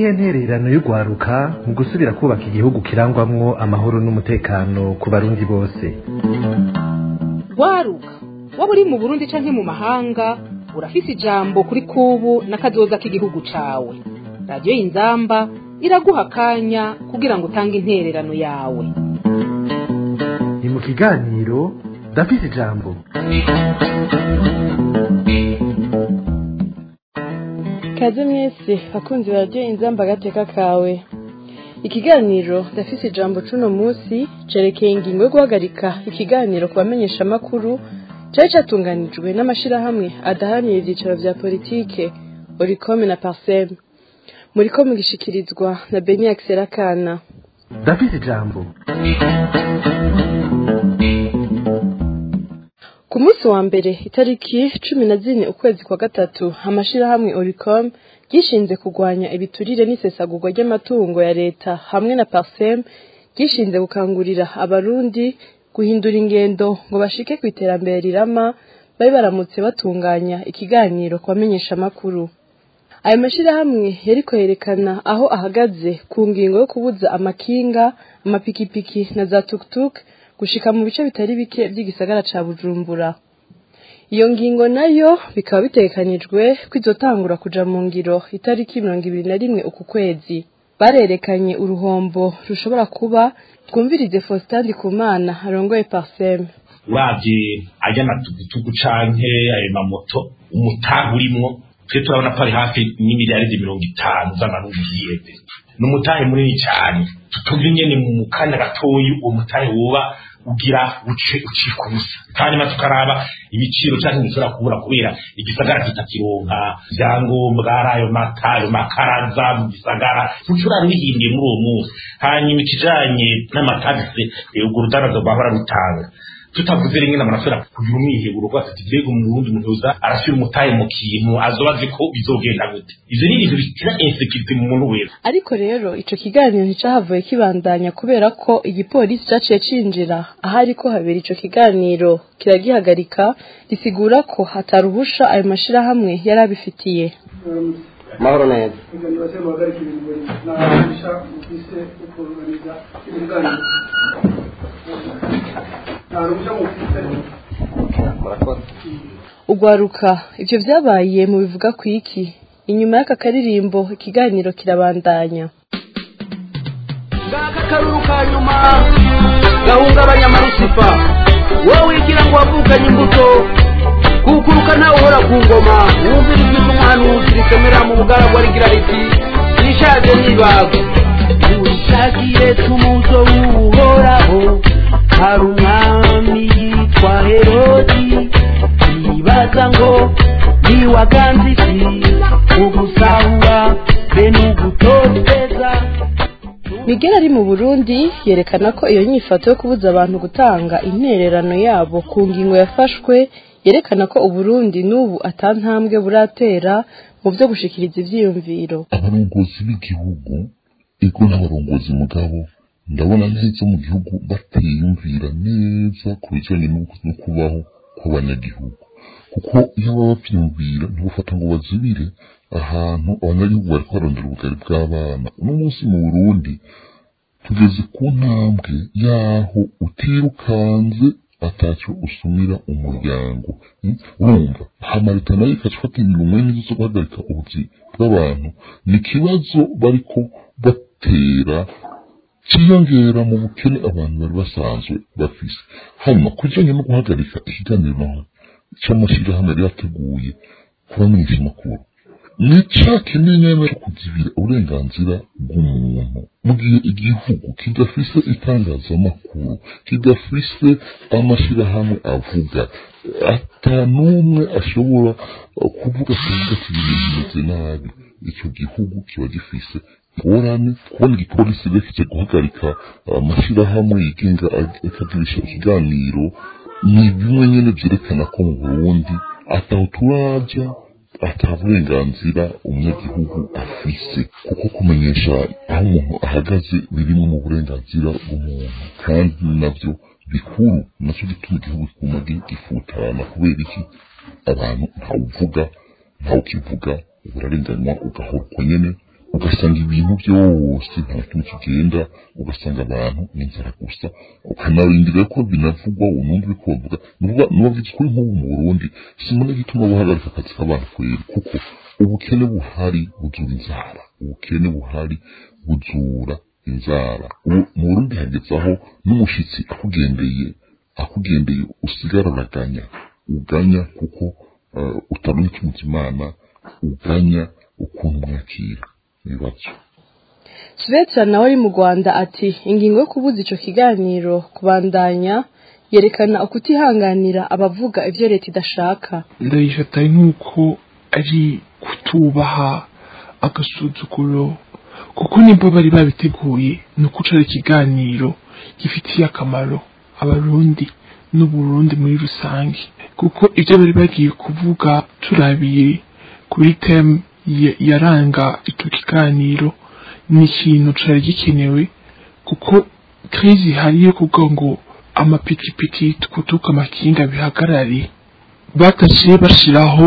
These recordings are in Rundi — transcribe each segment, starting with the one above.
niyihe ntererano y'urwaruka mu gusubira kubaka igihugu kirangwamwo amahoro n'umutekano ku barundi bose rwaruka waba uri mu burundi canke mu mahanga urafise ijambo kuri kubu n'akazoza k'igihugu cawe radiyo y'inzamba iraguha akanya kugira ngo utange intererano yawe ni mu kiganiro ndafise ijambo kaze mwese bakunzi bararyoye inzamba agateka kawe ikiganiro ndafise ijambo cuno munsi cerekeye ingingo yo guhagarika ikiganiro ku bamenyeshamakuru cari catunganijwe n'amashirahamwe adaharanira ivyicaro vya politike oricome na parsem muriko mugishikirizwa na beni akana ndafise ijambo ku munsi wa mbere itariki cumi na zine ukwezi kwa gatatu amashirahamwe oricom ryishinze kurwanya ibiturire n'isesagurwa ry'amatungo ya leta hamwe na parsem ryishinze gukangurira abarundi guhindura ingendo ngo bashike ku iterambere rirama babe baramutse batunganya ikiganiro ku bamenyeshamakuru ayo mashirahamwe yariko yerekana aho ahagaze ku ngingo yo kubuza amakinga amapikipiki na za tuktuk gushika mu bice bitari bike vy'igisagara ca bujumbura iyo ngingo nayo bikaba bitegekanijwe ko izotangura kuja mu ngiro itariki mirongo ibiri na rimwe uku kwezi barerekanye uruhombo rushobora kuba twumvirize faustin ndikumana arongoye parsem uravye ajya matugutugu canke ayo mamoto umutahe urimwo twe turabona ko ari hafi n'imiliyaridi mirongo itanu z'amarundi yiyeze ni umutahe munini cyane tutumva ingene mu kanya gatoyi uwo mutahe woba ugira uce ucika ubusa hanyuma tukaraba ibiciro cyangwa ntibishobora kubura kubera igisagara kitakironka ibyangombwa ari ayo mata ayo makaraza mu gisagara ntushobora bihindiye muri uwo munsi hanyuma ikijanye n'amatagisi urwo rudaraza rwahora rutanga tutavuze rimwe na marasura kugira umwiheburo rwose ati mbega umurundi umuntu uza arashyira umutahe mu kintu azoba azi ko bizogenda gute ivyo ni ibintu bitira insekirite mu muntu wese ariko rero ico kiganiro nticahavuye kibandanya kubera ko igipolisi caciye cinjira ahari ko habera ico kiganiro kiragihagarika risigura ko hataruhusha ayo mashirahamwe yari abifitiye mahoro neza ibiganiro se muhagarika ibintu nabisha mufise ukunganiza ibiganiro nta ruhushya mufise murakoze ugwaruka ivyo vyabaye mu bivuga ku iki inyuma y'aka karirimbo ikiganiro kirabandanya ngaka karuru ka nyuma gahungabanya amarusifa wowe wigira ngo wavukanye imbuto kukuruka ntawe uhora ku ngoma wumvira ijwi ry'umuhanuzi risomera mu bugaragwa rigira riti nishaje nibago urishakire tumuzo w'uhoraho hari umwami yitwa herodi yibaza ngo niwaganze iki ugusahura be n'ugutoteza migera ari mu burundi yerekana ko iyo nyifato yo kubuza abantu gutanga intererano yabo ku ngingo yafashwe yerekana ko uburundi n'ubu atantambwe buratera mu vyo gushikiriza ivyiyumviro abarongozi b'igihugu ego n'abarongozi mugabo ndabona neza mu gihugu batiyumvira neza ku bijanye no no kubaho kw'abanyagihugu kuko iyo baba bavyumvira ntibufata ngo bazibire ahantu abanyagihugu bariko barondera ubugari bw'abana uno munsi mu burundi tugeze ku ntambwe yaho utirukanze ataco usumira umuryango Mm, urumva hama leta nayo ikaca ifata ingingo mwene zo guhagarika ubuzi bw'abantu ni ikibazo bariko batera ciyongera mu bukene abantu bari basanzwe bafise hanyuma kujanye no guhagarika ikiganiro naho c'amashirahamwe yari yateguye kubamenyesha amakuru ni ca kimenyane cyo kuzibira uburenganzira bw'umuntu mu gihe igihugu kidafise itangazamakuru kidafise amashirahamwe avuga ata n'umwe ashobora uh, kuvuga kuvuga ati ibintu bimeze nabi ico gihugu kiba gifise ingorane kubona igipolisi rero kije guhagarika amashirahamwe yigenga akagirisha ikiganiro ni bimwe nyene vyerekana ko mu burundi ataho turaja ata burenganzira umunyagihugu afise kuko kumenyesha aho umuntu ahagaze birimwe mu burenganzira bw'umuntu kandi navyo bikuru naco gituma igihugu kiguma gifutana kubera iki abantu ntawuvuga ntawukivuga urarenganywa ugahora uko nyene ugasanga ibintu byose nta kintu kigenda ugasanga abantu n'inzara gusa ukanarindira ko binavugwa unumva uri kubavuga nubavuze kuri nk'ubu mu burundi simone gituma buhagarika akazi k'abantu kweri kuko ubukene buhari buzura inzara ubukene buhari buzura inzara mu burundi hageze aho n'umushitsi akugendeye akugendeye usigara uraganya uganya kuko utamenya ikintu imana uganya ukuntu mwakira ibibazo Svetsa nawe ari mu Rwanda ati ingingo yo kubuza ico kiganiro kubandanya yerekana ukutihanganira abavuga ivyo leta idashaka ndayifata nk'uko ari kutubaha agasuzuguro kuko nibwo bari babiteguye ni uko ari ikiganiro gifitiye akamaro abarundi n'uburundi muri rusange kuko ibyo bari bagiye kuvuga turabiye kuri temu yaranga icyo kiganiro ni ikintu cyari gikenewe kuko kirizi ihari yo kuvuga ngo amapikipiki tukutuka amakinga bihagarare bataciye bashyiraho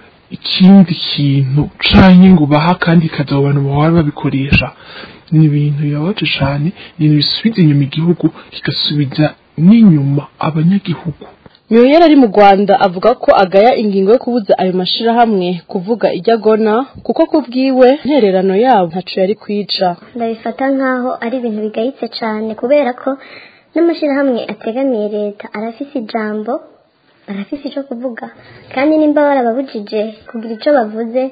ikindi kintu canke ngo baha kandi kazi abo bantu bahora babikoresha ni ibintu bibabaje cane ni ibintu bisubiza inyuma igihugu kigasubiza n'inyuma abanyagihugu Myoyera ari mu Rwanda avuga ko agaya ingingo yo kubuza ayo mashirahamwe kuvuga ijya gona kuko kubwiwe ntererano yabo ntaco yari kwica ndabifata nkaho ari ibintu bigayitse cyane kubera ko n'amashirahamwe ategamiye leta arafise ijambo barafise icyo kuvuga kandi nimba barababujije kugira icyo bavuze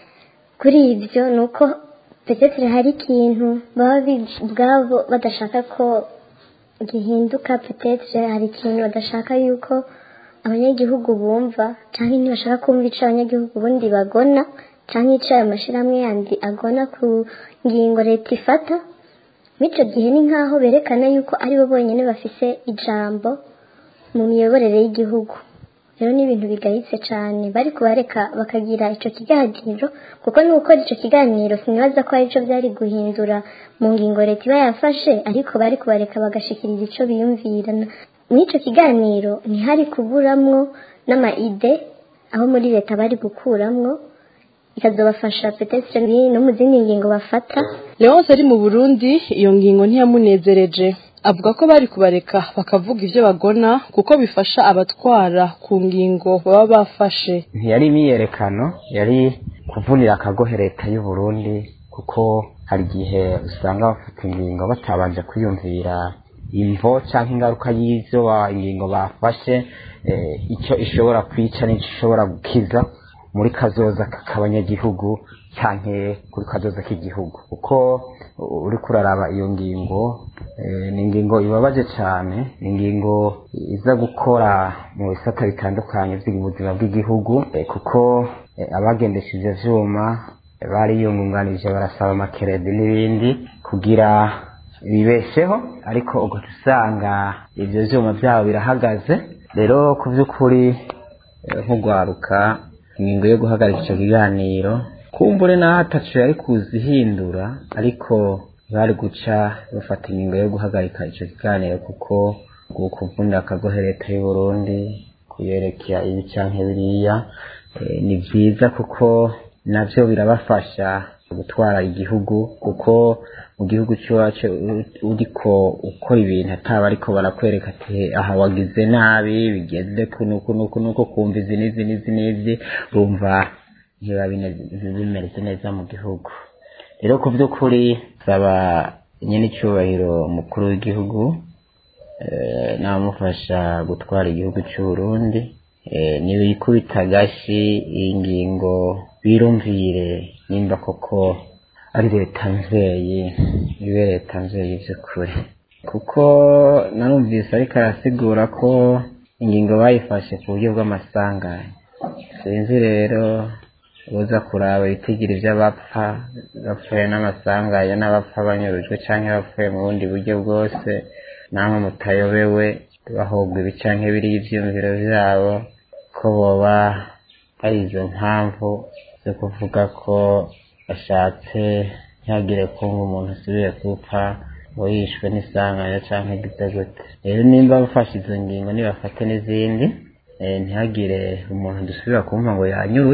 kuri ibyo ni uko petetire hari ikintu baba ubwabo badashaka ko gihinduka petetire hari ikintu badashaka yuko abanyagihugu bumva cyangwa ntibashaka kumva icyo abanyagihugu ubundi bagona cyangwa icyo ayo mashyirahamwe yandi agona ku ngingo leta ifata muri icyo gihe ni nk'aho berekana yuko aribo bonyine bafise ijambo mu miyoborere y'igihugu rero ni ibintu bigayitse cyane bari kubareka bakagira icyo kiganiro kuko ni gukora icyo kiganiro sinibaza ko ari cyo byari guhindura mu ngingo leta iba yafashe ariko bari kubareka bagashikiriza icyo biyumvira muri icyo kiganiro ntihari kuburamwo n'amaide aho muri leta bari gukuramwo ikazobafasha petetire no mu zindi ngingo bafata Leonce ari mu Burundi iyo ngingo ntiyamunezereje avuga ko bari kubareka bakavuga ivyo bagona kuko bifasha abatwara ku ngingo baba bafashe ntiyari imyiyerekano yari kuvunira akagohe leta y'u Burundi kuko hari igihe usanga bafata ingingo batabanje kwiyumvira imvo cyangwa ingaruka y'ivyo ingingo bafashe icyo ishobora kwica n'icyo ishobora gukiza muri kazoza k'abanyagihugu cyane kuri kazoza k'igihugu kuko uri kuraraba iyo ngingo ni ingingo ibabaje cyane ni ingingo iza gukora mu bisata bitandukanye by'ubuzima bw'igihugu kuko abagendesha ibyo vyuma bariyungunganije barasaba amakeredi n'ibindi kugira bibesheho ariko ugaca usanga ibyo vyuma byabo birahagaze rero ku by'ukuri nk'ugwaruka ingingo yo guhagarika icyo kiganiro kumbure naho atacu yari kuzihindura ariko bari guca bafata ingingo yo guhagarika icyo kiganiro kuko kuvunira akagohe leta y'u Burundi kuyerekea ibi canke biriya ni byiza kuko navyo birabafasha gutwara igihugu kuko mu gihugu cy'iwacu uriko ukora ibintu ataba ariko barakwereka ati aha wagize nabi bigeze kunuku nuku nuku kumva izi n'izi n'izi n'izi urumva ntiba bimeze neza mu gihugu rero ku by'ukuri saba nyine icyubahiro umukuru w'igihugu n'abamufasha gutwara igihugu cy'u Burundi ntibikubita agashi ingingo birumvire nimba koko ari leta nzeye ibe leta nzeye by'ukuri kuko narumvise ariko arasigura ko ingingo bayifashe ku buryo bw'amasanganya sinzi rero uza kuraba ibitigiri by'abapfa bapfuye n'amasanganya n'abapfa banyurujwe cyangwa bapfuye mu bundi buryo bwose namwe mutayobewe bahogwa ibi cyangwa biriya ibyiyumviro byabo ko boba ari izo mpamvu zo kuvuga ko bashatse ntihagire kumva umuntu asubiye gupfa ngo yishwe n'isanganya cyangwa igize gute rero nimba bafashe izo ngingo nibafate n'izindi ntihagire umuntu dusubira kumva ngo yanyurujwe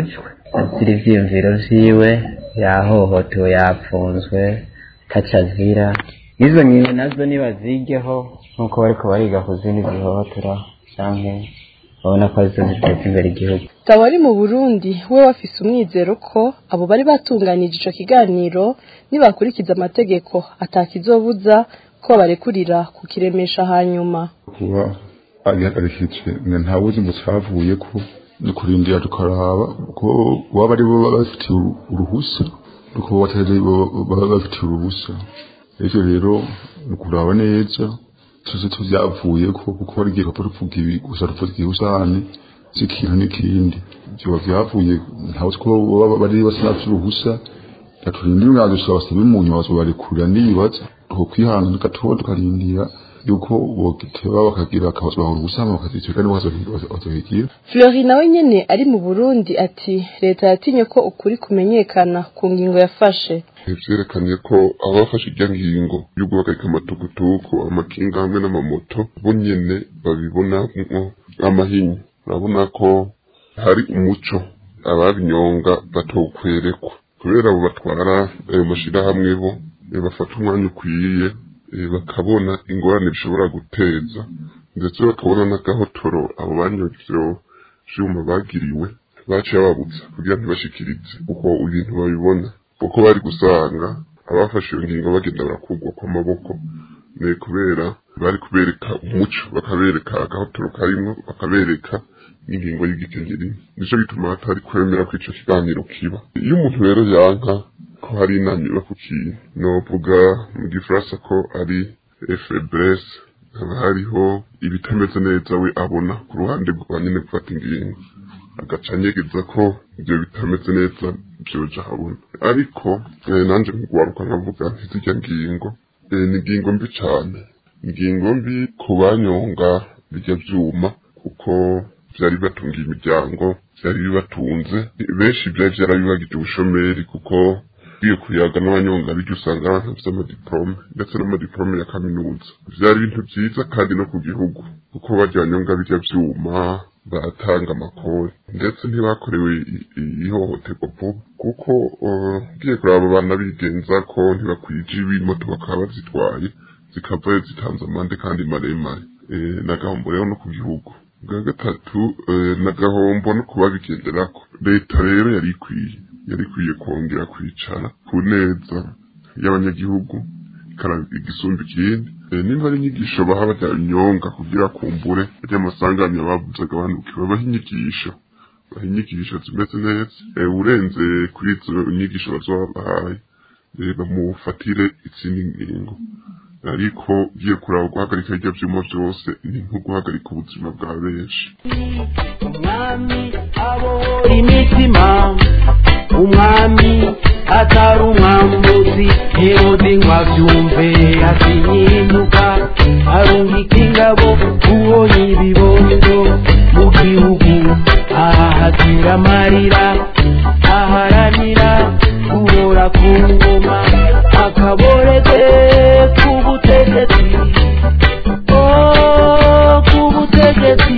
azira ivyiyumviro vyiwe yahohotewe yapfunzwe taca azira izo ngingo nazo nibazigeho nk'uko bariko bariga ku zindi zihohotera canke babona ko arizo ziteza imbere igihugu Tawa ari mu Burundi we wafise umwizero ko abo bari batunganije ico kiganiro nibakurikiza amategeko atakizobuza ko barekurira kukiremesha hanyuma kuba agihagarikije ntawuzi ngo cavuye ko ni kurindira tukaraba ko waba ari bo baba bafitiye uruhusa nuko batari bo baba bafitiye uruhusa ivyo rero ni ukuraba neza tuzi tuvyavuye ko kuko hari igihe kapfa tuvuga ibi gusa tuvuga ihusane z'ikintu n'ikindi vyoba vyavuye ntawe ko baba bari basa nafite uruhusa gaturindira umwanzo tukabasaba imunyu bazobarekurira nibaza tuko kwihangana gatoya tukarindira yuko bogiteba bakagira akabazwa uruhusa bakazicika nibo bazohigira Fleury nawe nyene ari mu Burundi ati leta yatinye ko ukuri kumenyekana ku ngingo yafashe vyerekanye ko abafashe irya ngingo yo guhagarika amatukutuku amakinga hamwe n'amamoto bo nyene babibonamwo amahinyu urabona ko hari umuco ababinyonga batokwerekwa kubera abo batwara ayo mashirahamwe bo eh, bafata umwanya ukwiye eh, bakabona ingorane bishobora guteza ndetse bakabona n'agahotoro abo banyonga ivyo vyuma bagiriwe baciye bababutsa kugira ntibashikirize uko ibintu babibona kuko bari gusanga abafashe iyo ngingo bagenda barakugwa kw'amaboko ni kubera bari kubereka umuco bakabereka agahotoro karimwo bakabereka n'ingingo y'igikenyeri nico gituma hatari kwemera ko ico kiganiro kiba iyo umuntu rero yanka ko hari inama iba ku kintu novuga mu gifaransa ko ari faiblesse haba hariho ibitameze neza we abona ku ruhande rwa nyene gufata ingingo agaca anyegeza ko ibyo bitameze neza vyoja habona ariko eh, nanje nkugwaruka nkavuga nti zirya ngingo eh, ni ingingo mbi cane ingingo mbi ku banyonga birya vyuma kuko vyari bibatungiye imiryango vyari bibatunze benshi vyari vyarabibagije ubushomeri kuko ugiye kuyaga n'abanyonga birya usanga abantu bafise amadiplome ndetse n'amadiplome ya kaminuza vyari ibintu vyiza kandi no ku gihugu kuko barya banyonga birya vyuma batanga amakori ndetse ntibakorewe i- i- ihohoterwa vuba kuko uh, ugiye kuraba abana bigenza ko ntibakwije ibimoto bakaba bazitwaye zikavayo zitanze amande kandi maremare eh, n'agahombo rero no ku gihugu bwa gatatu eh, n'agahombo no kubabigenderako leta rero yari ikwiye yari ikwiye kongera kwicara ku neza y'abanyagihugu ikaraba igisumba ikindi Eh, nimba ari inyigisho baha barya inyonga kugira kumbure barya amasanganya bavuze agabanuke babaha inyigisho baha inyigisho zimeze neza Eh, urenze kuri izo nyigisho bazoba bahaye eh, bamufatire izindi ngingo ariko ugiye kuraba guhagarika hirya vyuma vyose ni nko guhagarika ubuzima bwa benshi umwami abohora imitima umwami atari umwambuzi herode ngo avyumve atinyinuka arungika ingabo ubonye ibibondo mu gihugu ahahatira amarira aharanira guhora ku ngoma akaboreze k'ubutegetsi oh k'ubutegetsi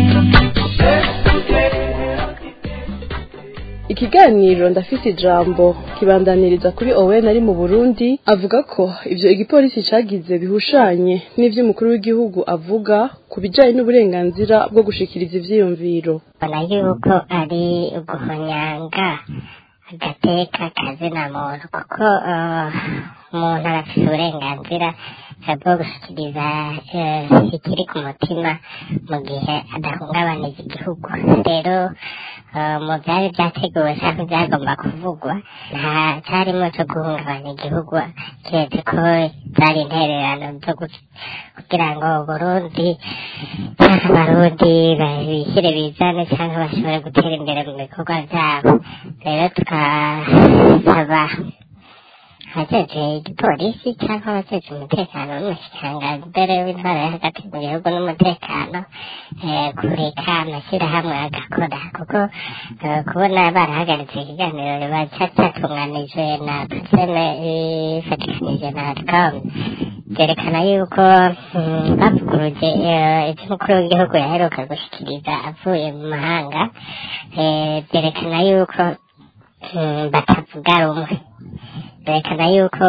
ikiganiro ndafise ijambo kibandaniriza kuri Owen ari mu Burundi avuga ko ivyo igipolisi cagize bihushanye n'ivyo umukuru w'igihugu avuga ku bijanye n'uburenganzira bwo gushikiriza ivyiyumviro mbona yuko ari uguhonyanga agateka kazina muntu kuko eh, umuntu arafise uburenganzira eh, bwo gushikiriza eh, ikiri ku mutima mu gihe adahungabanije igihugu rero eh, mu byari byateguwe cyangwa byagomba kuvugwa nta cyarimo cyo guhungabanya igihugu keretse ko zari intererano zo gu- kugira ngo Burundi cyangwa abarundi bishyire bizane cyangwa bashobore gutera imbere mu bikorwa byabo rero tukasaba abajeje igipolisi cyangwa abajeje umutekano n'umushikiranganji mbere w'intwara yo hagati mu gihugu n'umutekano eh, kureka amashyirahamwe agakora kuko eh, kubona barahagaritse ikiganiro baca cyatunganijwe na paseme ifatikanije na rcom byerekana yuko mm, bavuguruje eh, ibyo umukuru w'igihugu yaheruka gushyikiriza avuye mu mahanga eh, byerekana yuko mm, batavuga rumwe berekana yuko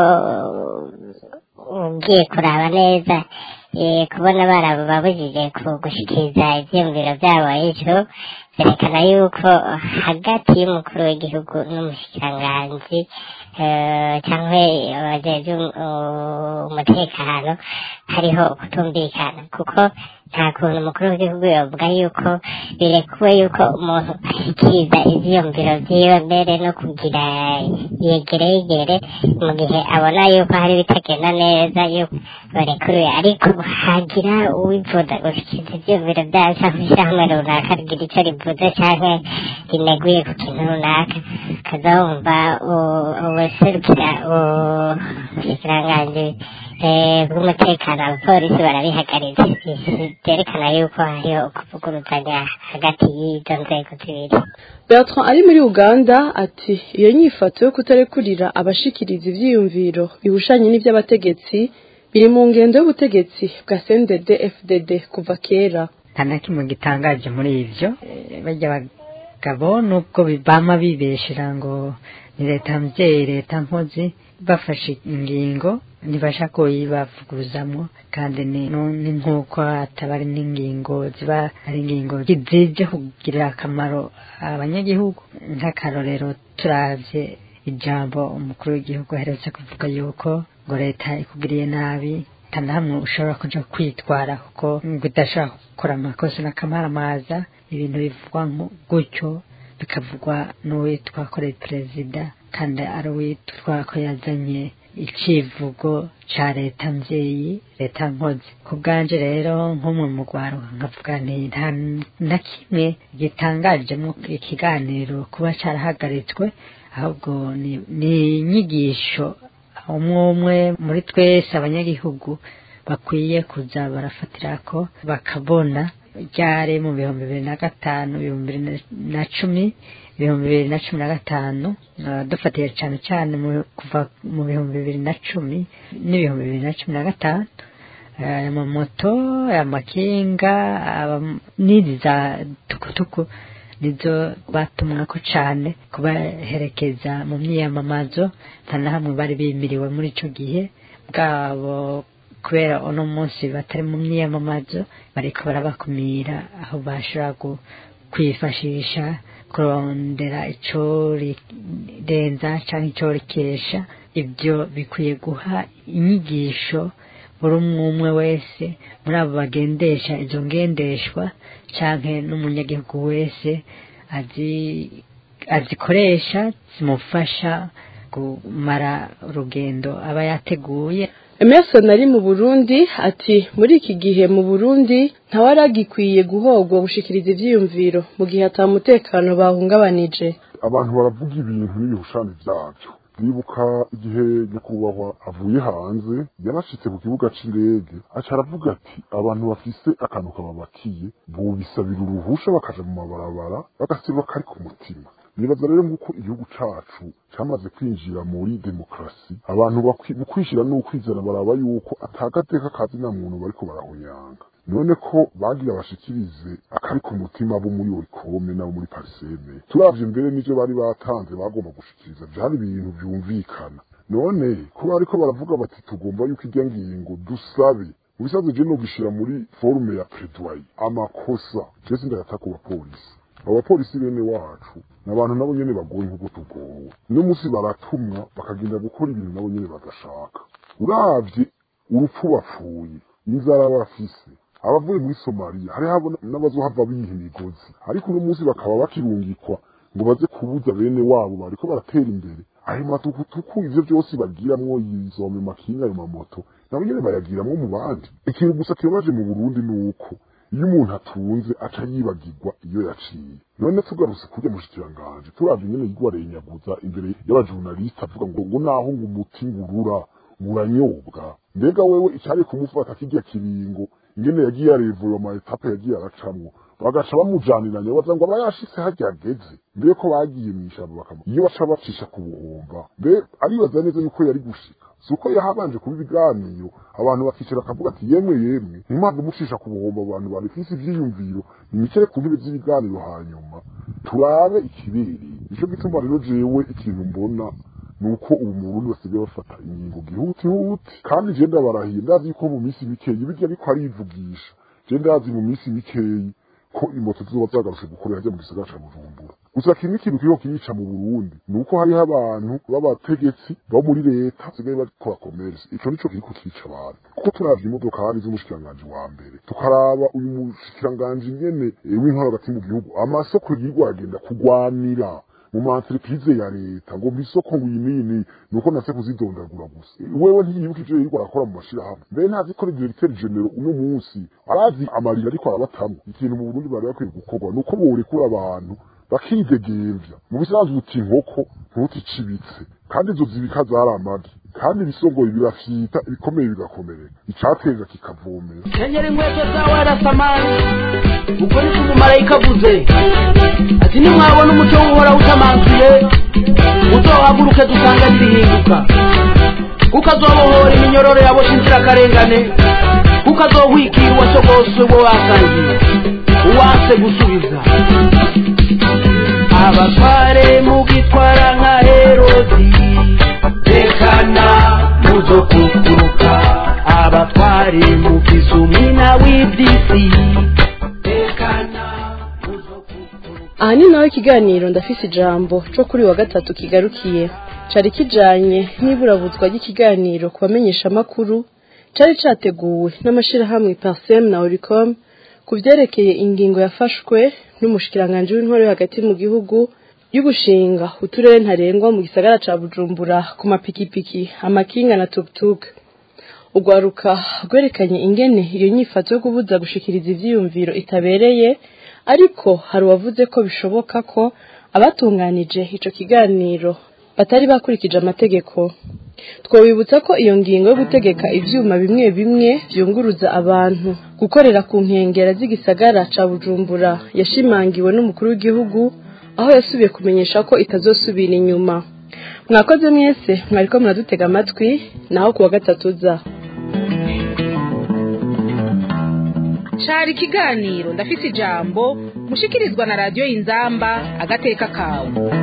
ugiye kuraba neza eh, kubona barababujije gushikiriza ivyiyumviro vyabo ejo berekana yuko hagati y'umukuru w'igihugu n'umushikiranganji eh, canke abajejwe um- umutekano hariho ukutumvikana kuko nta kuntu umukuru w'igihugu yovuga yuko birekuwe yuko umuntu ashikiriza ivyiyumviro vyiwe mbere no kugira yegere yegere mu gihe abona yuko hari ibitagenda neza yuko barekuruye ariko hagira uwifuza gushikiriza ivyiyumviro vyayo canke ishirahamwe runaka rigira ico rivuze canke rineguye ku kintu runaka kazawumva ubuserukira ubushikiranganji eh, bw'umutekano abapolisi barabihagaritse byerekana yuko hariho ukuvuguruzanya hagati y'izo nzego zibiri Bertrand ari muri Uganda ati iyo nyifato yo kutarekurira abashikiriza ivyiyumviro bihushanye n'ivy'abategetsi biri mu ngendo y'ubutegetsi bwa CNDD FDD kuva kera nta na kimwe gitangaje muri ivyo Eh, barya bagabo nubwo bama bibeshera ngo ni leta mvyeyi leta nkozi bafashe ingingo ntibasha kuyibavuguruzamwo kandi ni nu- ni nk'uko ataba ari n'ingingo ziba ari ingingo zije kugirira akamaro abanyagihugu nk'akarorero turavye ijambo umukuru w'igihugu aherutse kuvuga yuko ngo leta ikugiriye nabi nta na hamwe ushobora kuja kwitwara kuko ngo udashobora gukora amakosa n'akamaramaza ibintu bivugwa nko gutyo bikavugwa n'uwitwa ko ari perezida kandi ari uwitwa ko yazanye icivugo ca leta mvyeyi leta nkozi ku bwanje rero nk'umwe mu rwaruka nkavuga nti nta na kimwe gitangajemo ikiganiro kuba carahagaritswe ahubwo ni ni inyigisho umwe umwe muri twese abanyagihugu bakwiye kuza barafatirako bakabona ryari mu bihumbi bibiri na gatanu ibihumbi bibiri na cumi ibihumbi bibiri na cumi na gatanu eh, dufatiye cyane cyane mu- kuva mu bihumbi bibiri na cumi n'ibihumbi bibiri na cumi na gatanu eh, aya mamoto aya makinga aba- n'izi za tukutuku nizo batumwako cane kubaherekeza mu myiyamamazo nta na hamwe bari bimiriwe muri ico gihe bwabo kubera uno munsi batari mu myiyamamazo bariko barabakumira aho bashobora gu- kwifashisha kurondera ico rirenza canke ico rikesha ibyo bikwiye guha inyigisho buri umwe umwe wese muri abo bagendesha izo ngendeshwa canke n'umunyagihugu wese azi azikoresha zimufasha kumara urugendo aba yateguye Emerson ari mu Burundi ati muri iki gihe mu Burundi ntawaragikwiriye guhogwa gushikiriza ivyiyumviro mu gihe ata mutekano bahungabanije abantu baravuga ibintu n'ibihushane byabyo ndibuka igihe nyakubahwa avuye hanze yarashitse ku kibuga c'indege aca aravuga ati abantu bafise akantu kababakiye bobisabira uruhusha bakaja mu mabarabara bagasiba kari ku mutima nibaza rero nk'uko igihugu cacu camaze kwinjira muri demokarasi abantu bakwi- mu kwishira n'ukwizera baraba yuko atagateka kazi na muntu bariko barahunyanga none ko bagira bashikirize akari ku mutima bo muri orikome nabo muri pariseme turavye mbere n'ivyo bari batanze bagomba gushikiriza vyari ibintu vyumvikana none ko bariko baravuga bati tugomba yuko irya ngingo dusabe ubisaze je no gishira muri forume ya plaidoyer amakosa je sindayata ku bapolisi abapolisi bene wacu ni abantu nabo nyene bagoye nk'uko tugowe uno munsi baratumwa bakagenda gukora ibintu nabo nyene badashaka uravye urupfu bapfuye inzara bafise abavuye muri somaliya hari habo n'abazohava biha imigozi ariko uno munsi bakaba bakirungikwa ngo baze kubuza bene wabo bariko baratera imbere ayo matukutuku ivyo vyose bagiramwo izo makinga ayo mamoto nabo nyene bayagiramwo mu bandi ikintu gusa kibabaje mu burundi ni uko iyo umuntu atunze aca yibagirwa iyo yaciye none tugarutse kurya mushikiranganje turavye nyene yigwarenyaguza imbere y'abajurnaliste avuga ngo ngo naho ngo umuti ngurura uranyobwa mbega wewe icari kumufata kirya kiringo ingene yagiye arevura ama etape yagiye aracamwo bagaca bamujaniranya baza ngo aba yashitse harya ageze mbere ko bagiye mw'ishamba bakamu iyo baca bacisha ku buhomba mbe aribaza neza yuko yari gushika si uko yahabanje kuba ibiganiro abantu bakicara bakavuga ati yemwe yemwe ntimpamvu mucisha ku buhomba abantu babifise ivyiyumviro nimicare ku ntebe z'ibiganiro hanyuma turabe ikibereye nico gituma rero jewe ikintu mbona nuko ubu mu Burundi basigaye bafata ingingo gihutihuti kandi je ndabarahiye ndazi yuko mu minsi mikeyi birya ariko arivugisha je ndazi mu minsi mikeyi ko imoto zizoba zagarutse gukorera hajya mu gisagara ca Bujumbura gusa kimwe ikintu kiriko kirica mu Burundi nuko hariho abantu b'abategetsi bo muri leta basigaye bakora commerce ico nico kiriko kirica abantu kuko turavye imodoka hari z'umushikiranganji wa mbere tukaraba uyu mushikiranganji nyene w'intwaro hagati mu gihugu amasoko yirwa agenda kugwanira mu ma entreprise ya leta ngo bisoko ngo yinini nuko nase kuzidondagura gusa wewe ntiyibuka ivyo yirwa arakora mu mashirahamwe mbere ntazi ko directeur general uno munsi arazi amarira ariko arabatamwe ikintu mu Burundi bari bakwiye gukorwa nuko borekura abantu bakidegemvya mu bisanzwe uti inkoko ntuticibitse kandi izo zibika zari amagi kandi ibisongoye birafyita ibikomeye bigakomereka icateza kikavomera kenyera inkweto zawe arasamani ubwo niko umumarayika avuze ati nimwabona umuco w'uhoraho utamanzuye uzohaguruke dusanganire ihinduka kuko azobohora iminyororo yaboshe inzirakarengane kuko azohwikira uwasogoswe wo wasangiye uwanse gusubiza abatware mugitwara nka herodi tekana muzokukuruka abatware mugize umwina w'iby'isi aha ni naho ikiganiro ndafise ijambo co kuri wa gatatu kigarukiye cari kijanye n'iburabuzwa ry'ikiganiro ku bamenyeshamakuru cari categuwe n'amashirahamwe parsem na oricom ku vyerekeye ingingo yafashwe n'umushikiranganji w'intwaro yo hagati mu gihugu y'ugushinga uturere ntarengwa mu gisagara ca bujumbura ku mapikipiki amakinga na tuktuk urwaruka rwerekanye ingene iyo nyifato yo kubuza gushikiriza ivyiyumviro itabereye ariko hari uwavuze ko bishoboka ko abatunganije ico kiganiro batari bakurikije amategeko twabibutsa ko iyo ngingo yo gutegeka ivyuma bimwe bimwe vyunguruza abantu gukorera ku nkengera z'igisagara ca bujumbura yashimangiwe n'umukuru w'igihugu aho yasubiye kumenyesha ko itazosubira inyuma mwakoze mwese mwariko muradutega amatwi naho kuwa gatatu za cari ikiganiro ndafise ijambo mushikirizwa na radiyo inzamba agateka kawe